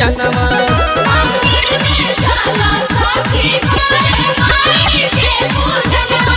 पूजनमा मंदिर में चला सखी करे माई के पूजनवा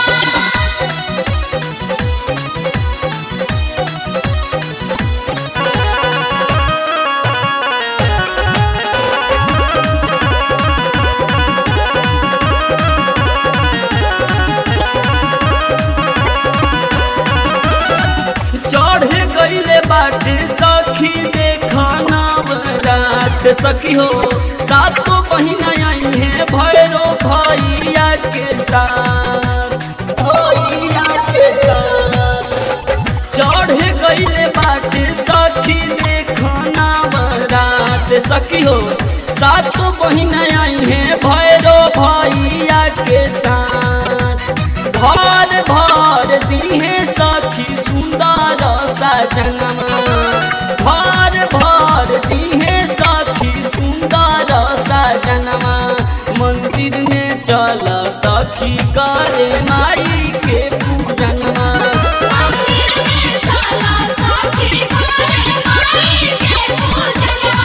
चढ़ गईले बाटे सखी देखा नवरात सखी हो सातो बहिना आई है भैरो भैया के साथ भैया के साथ चढ़ गईले बाटे सखी देखा नवरात सखी हो सातो बहिना आई है भैरो भैया के साथ भर भर दिहे सखी सुंदर सजनमा भर भर दिहे सखी सुंदर सजनमा मंदिर में चल सखी करे माई के पूजनमा मंदिर में चला सखी करे माई के पूजनवा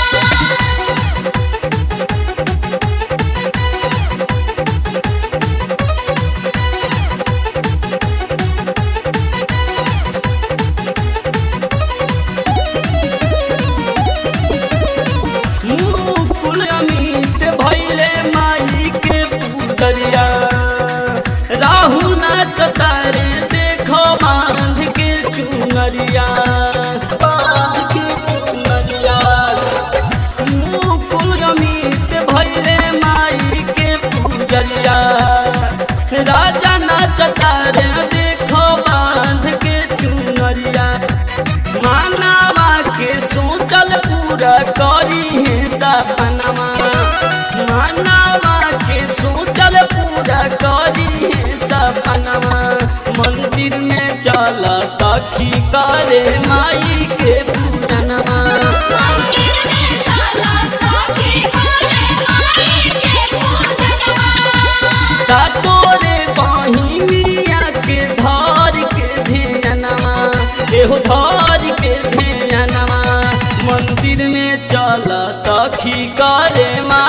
मुकुल अमित भैले माई के पुतरिया राहु नाच तारे देखो बांध के चुनरिया बांध के चुनरिया मुकुल अमित भैले माई के पुजरिया राजा नाच तारे देखो बांध के चुनरिया मानवा के सोचल पूरा करी है सपनमा मानवा के सोचल पूरा करी है सपनमा मंदिर में चल सखी करे माई के पूजनमा मंदिर में चला सखी करे माई के पूजनवा सातोरे बहिनिया के धर के ध्यानमा एहो धर के ध्यानमा मंदिर में चल सखी करे मा